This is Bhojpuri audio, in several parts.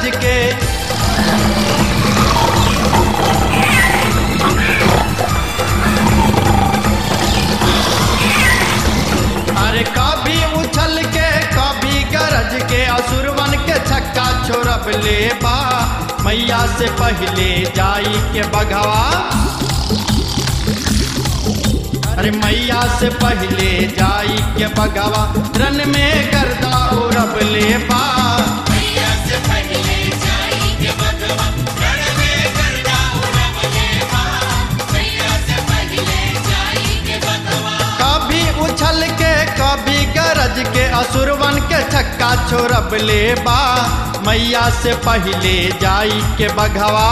गरज के अरे कभी उछल के कभी गरज के असुरवन के छक्का छोड़ब ले बा मैया से पहले जाई के बघवा अरे मैया से पहले जाई के बघवा रन में गर्दा उड़ब ले बा मैया से पहले जाई के बगवा रण में गर्दा उड़ब लेवा मैया से पहले जाई के बगवा कभी उछल के कभी गरज के असुरवन के छक्का छोड़ब ले बा मैया से पहले जाई के बघवा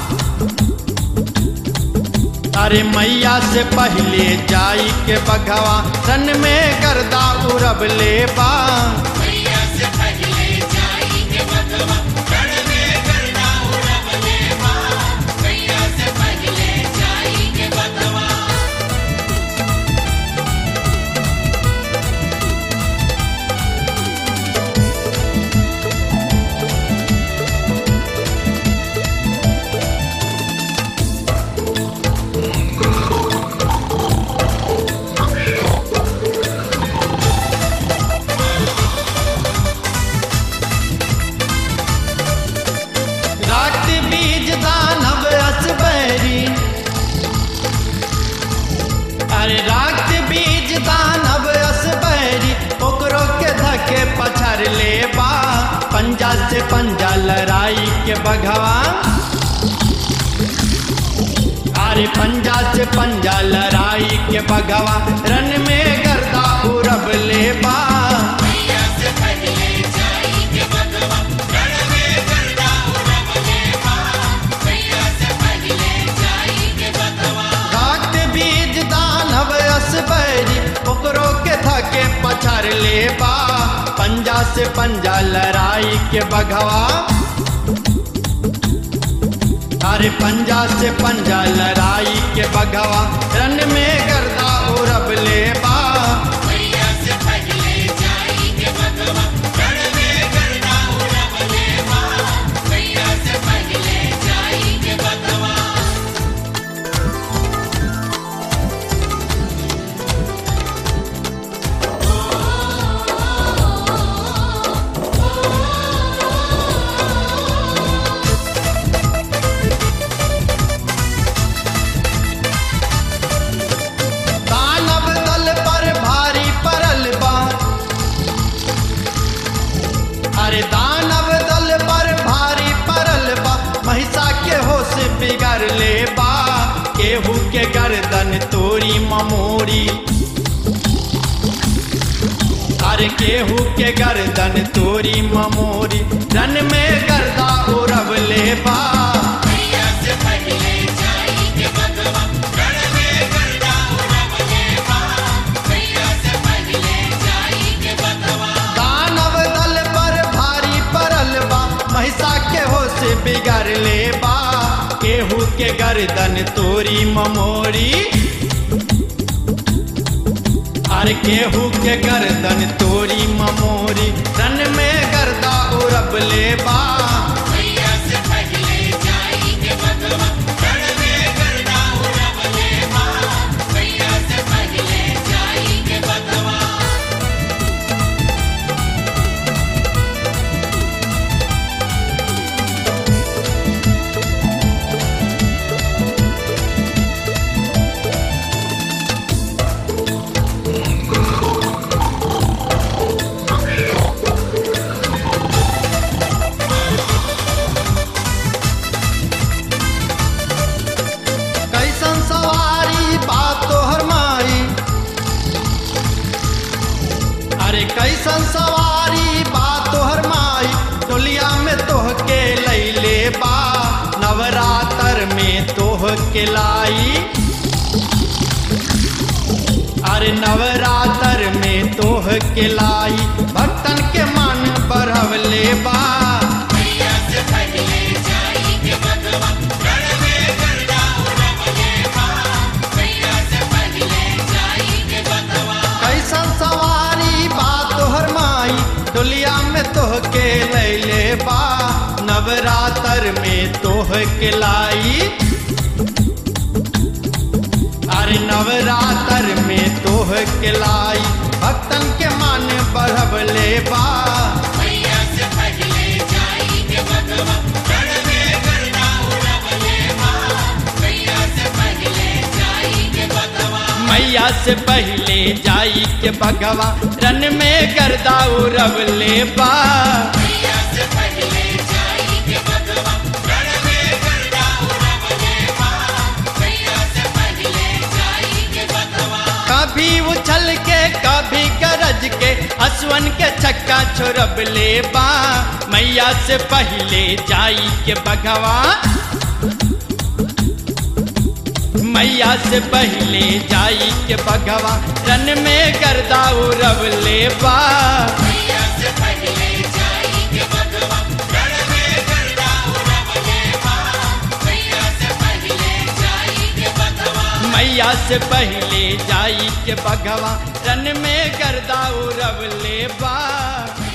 अरे मैया से पहले जाई के बघवा सन में गर्दा उड़ब ले बा मैया से पहले जाई के बगवा रण में गर्दा उड़ब लेवा मैया से पहले जाई के बगवा रात बीज दानव असबैरी अरे रात बीज दानव असबैरी ओकरो के धके पछाड़ ले बा पंजा से पंजा लड़ाई के बघवा अरे पंजा से पंजा लड़ाई के बघवा रन में गर्दा उड़ब ले बा मैया से पहले जाई के बगवा रण में गर्दा उड़ब लेवा मैया से पहले जाई के बगवा घाट बीज दानव असबैरी ओकरो के धके पछाड़ ले बा पंजा से पंजा लड़ाई के बघवा अरे पंजा से पंजा लड़ाई के बघवा रन में गर्दा उड़ब ले बा मैया से पहले जाई के बगवा रण में गर्दा उड़ब लेवा मैया से पहले जाई के बगवा दानव दल पर भारी परल बा अरे दानव दल पर भारी परल बा महिषा के होश बिगड़ ले बा केहू के गर्दन तोरी ममोरी अरे केहू के गर्दन तोरी ममोरी रन में गर्दा उड़ब ले बा मैया से पहले जाई के बगवा रण में गर्दा उड़ब लेवा मैया से पहले जाई के बगवा दानव दल पर भारी परल बा महिषा के होश बिगड़ ले बा केहू के गर्दन तोरी ममोरी अरे केहू के गर्दन तोरी ममोरी रन में गर्दा उड़ब ले बा मैया से पहले जाई के बगवा रण में गर्दा उड़ब लेवा मैया से पहले जाई के बगवा कैसन सवारी बात तोहर माई अरे कैसन सवारी बात तोहर माई टोलिया में तोह के लैले बा नवरात्र में तोह के लाई अरे नवरात्र में तोह के लाई भक्तन के मन बढ़वले बा मैया से पहले जाई के बगवा रण में गर्दा उड़ब लेवा मैया से पहले जाई के बगवा कैसन सवारी बात तोहर माई डोलिया में तोह के लैले बा नवरात्र में तोह के लाई अरे नवरात्र में तोह के लाई भक्तन के मन बढ़वले बा मैया से पहले जाई के भगवा रण में करना उड़वले माँ मैया से पहले जाई के भगवा मैया से पहले जाई के भगवा रन में गर्दा उड़वले बा मैया से पहले जाई के भगवा रण में करना उड़वले माँ मैया से पहले जाई के भगवा कभी उछल के कभी गरज के असवन के चक्का छोड़बले बा मैया से पहले जाई के भगवा मैया से पहले जाई के भगवा रन में गर्दा उड़वले बा मैया से पहले जाई के भगवा रण में करना उड़वले माँ मैया से पहले जाई के भगवा मैया से पहले जाई के भगवा रन में गर्दा उड़वले बा